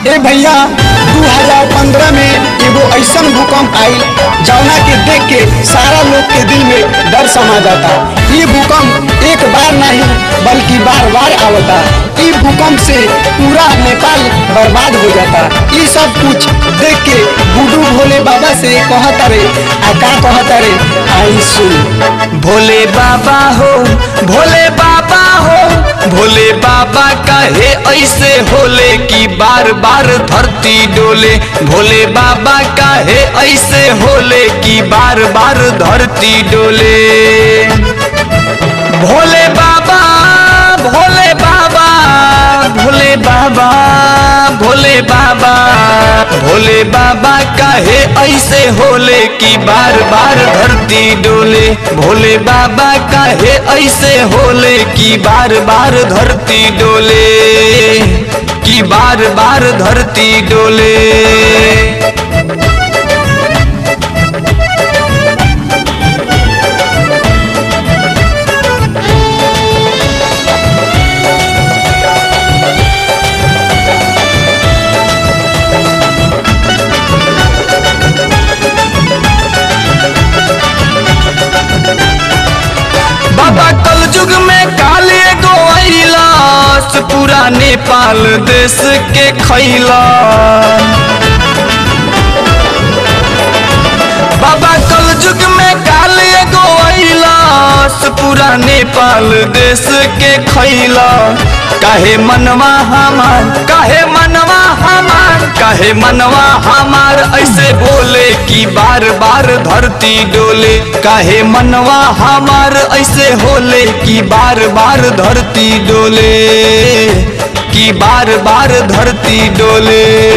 ए भैया 2015 में एगो ऐसन भूकंप आई जौना के देख के सारा लोग के दिल में डर समा जाता ये भूकंप एक बार नहीं बल्कि बार बार आवता ई भूकंप से पूरा नेपाल बर्बाद हो जाता ये सब कुछ देख के गुडू भोले बाबा से कहता रे आ का कहता रे आई सुन भोले बाबा हो भोले बाबा हो भोले बाबा कहे ऐसे होले कि बार बार धरती डोले भोले बाबा कहे ऐसे होले कि बार बार धरती डोले भोले बाबा भोले बाबा भोले बाबा भोले बाबा भोले बाबा काहे ऐसे होले कि बार बार धरती डोले भोले बाबा काहे ऐसे होले कि बार बार धरती डोले कि बार बार धरती डोले बाबा कल युग में काले गो अइलास पूरा नेपाल देश के खैला बाबा कल युग में काले गो अइलास पूरा नेपाल देश के खैला काहे मनवा हमार काहे मनवा हमार काहे मनवा हमार ऐसे बोले कि बार बार धरती डोले काहे मनवा हमार ऐसे होले कि बार बार धरती डोले कि बार बार धरती डोले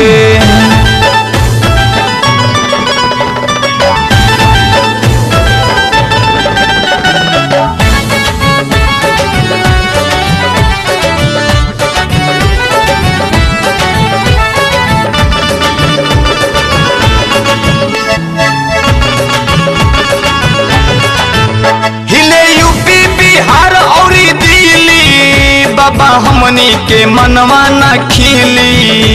हिले यूपी बिहार और दिल्ली बाबा हमनी के मनवा न खिली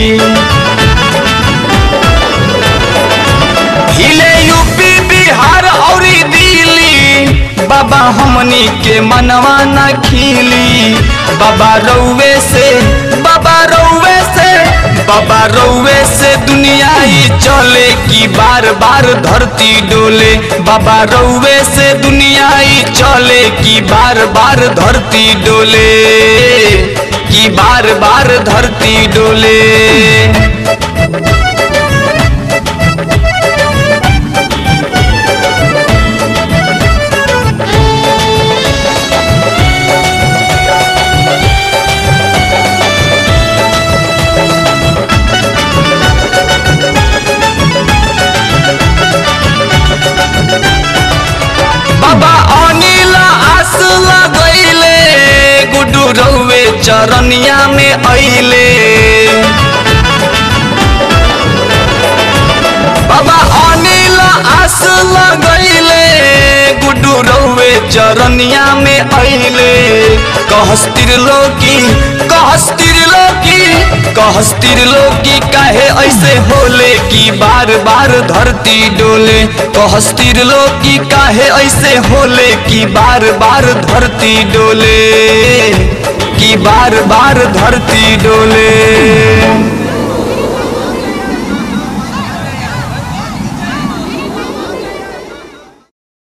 हिले यूपी बिहार और दिल्ली बाबा हमनी के मनवा न खिली बाबा रउवे से बाबा रउवे से बाबा रउवे से दुनिया ही चले कि बार बार धरती डोले बाबा रउवे से दुनिया ही चले कि बार बार धरती डोले कि बार बार धरती डोले बाबा अनिल आस लगैले गुडू रउवे चरनिया में अइले बाबा अनिल आस लगैले गुडू रउवे चरनिया में अइले कहस त्रिलोकी कहस त्रिलोकी कहस त्रिलोकी काहे ऐसे होले कि बार बार धरती डोले कहस त्रिलोकी काहे ऐसे होले कि बार बार धरती डोले कि बार बार धरती डोले